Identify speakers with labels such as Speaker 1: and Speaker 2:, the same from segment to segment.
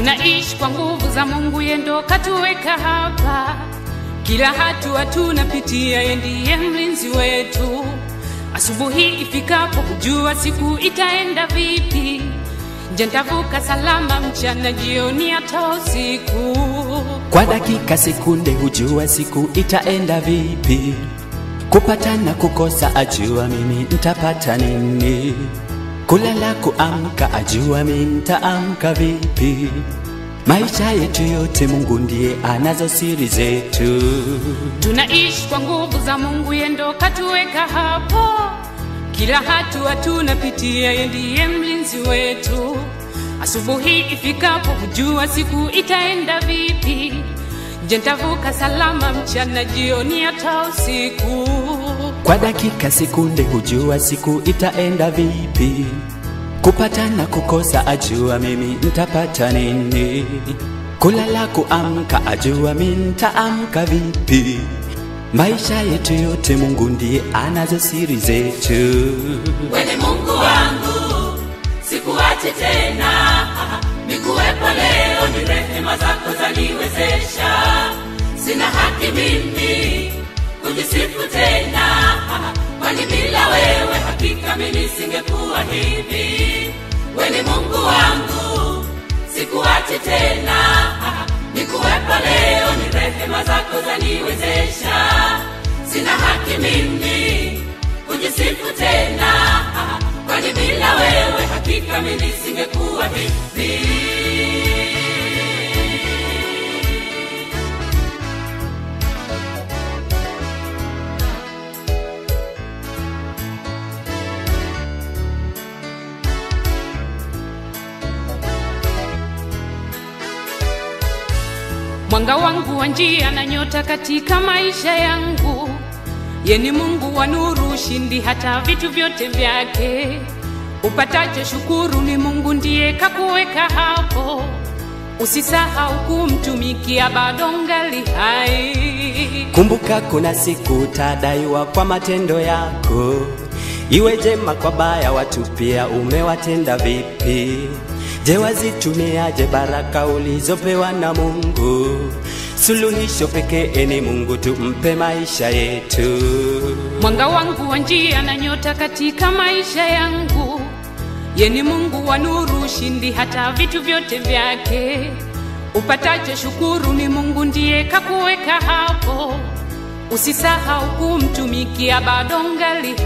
Speaker 1: Tunaishi kwa nguvu za Mungu, yeye ndo katuweka hapa. Kila hatua tunapitia, yeye ndiye mlinzi wetu. Asubuhi ifikapo, hujua siku itaenda vipi. Je, nitavuka salama mchana, jioni, hata usiku?
Speaker 2: Kwa dakika sekunde hujua siku itaenda vipi. Kupata na kukosa ajua mimi ntapata nini. Kulala kuamka ajua mimi ntaamka vipi. Maisha yetu yote Mungu ndiye anazo siri zetu.
Speaker 1: Tunaishi kwa nguvu za Mungu, yeye ndo katuweka hapo. Kila hatua tunapitia, yeye ndiye mlinzi wetu. Asubuhi ifikapo, hujua siku itaenda vipi. Je, nitavuka salama mchana, jioni, hata usiku?
Speaker 2: Kwa dakika sekunde hujua siku itaenda vipi. Kupata na kukosa ajua mimi ntapata nini. Kulala kuamka ajua mimi ntaamka vipi. Maisha yetu yote Mungu ndiye anazo siri zetu.
Speaker 3: Wewe Mungu wangu, sikuache tena, nikuwepo leo, ni rehema zako zaniwezesha. Sina haki mimi kujisifu tena, kwani bila wewe hakika mimi singekuwa hivi. Wewe ni Mungu wangu, sikuache tena, nikuwepo leo, ni rehema zako zaniwezesha. Sina haki mimi kujisifu tena, kwani bila wewe hakika mimi singekuwa hivi.
Speaker 1: Mwanga wangu wa njia na nyota katika maisha yangu, ye ni Mungu wa nuru, ushindi hata vitu vyote vyake. Upatacho shukuru, ni Mungu ndiye kakuweka hapo. Usisahau kumtumikia, bado ngali hai.
Speaker 2: Kumbuka kuna siku utadaiwa kwa matendo yako, iwe jema kwa baya, watu pia umewatenda vipi? Je, wazitumiaje baraka ulizopewa na Mungu? Suluhisho pekee ni Mungu, tumpe maisha yetu.
Speaker 1: Mwanga wangu wa njia na nyota katika maisha yangu, ye ni Mungu wa nuru, ushindi hata vitu vyote vyake. Upatacho shukuru, ni Mungu ndiye kakuweka hapo. Usisahau kumtumikia, bado ngali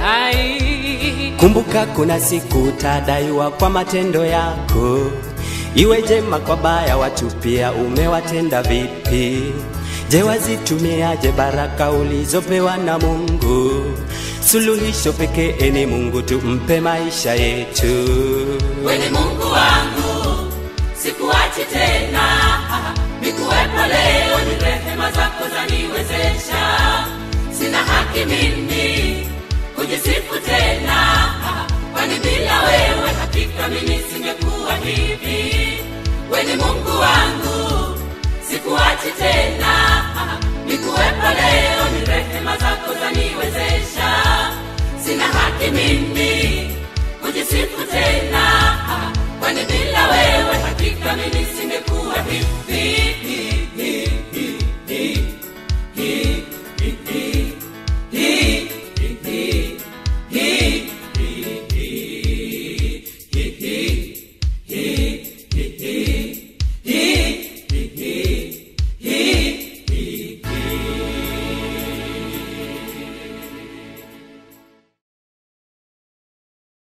Speaker 1: hai.
Speaker 2: Kumbuka kuna siku utadaiwa kwa matendo yako, iwe jema kwa baya, watu pia umewatenda vipi? Je, wazitumiaje baraka ulizopewa na Mungu? Suluhisho pekee ni Mungu, tumpe maisha yetu.
Speaker 3: Wewe ni Mungu wangu, sikuachi tena, nikuwepo leo, ni rehema zako zaniwezesha. Sina haki mimi kujisifu tena, kwani bila wewe hakika mimi singekuwa hivi. Wewe ni Mungu wangu, sikuachi tena, nikuwepo leo, ni rehema zako zaniwezesha. Sina haki mimi kujisifu tena, kwani bila wewe hakika mimi singekuwa hivi.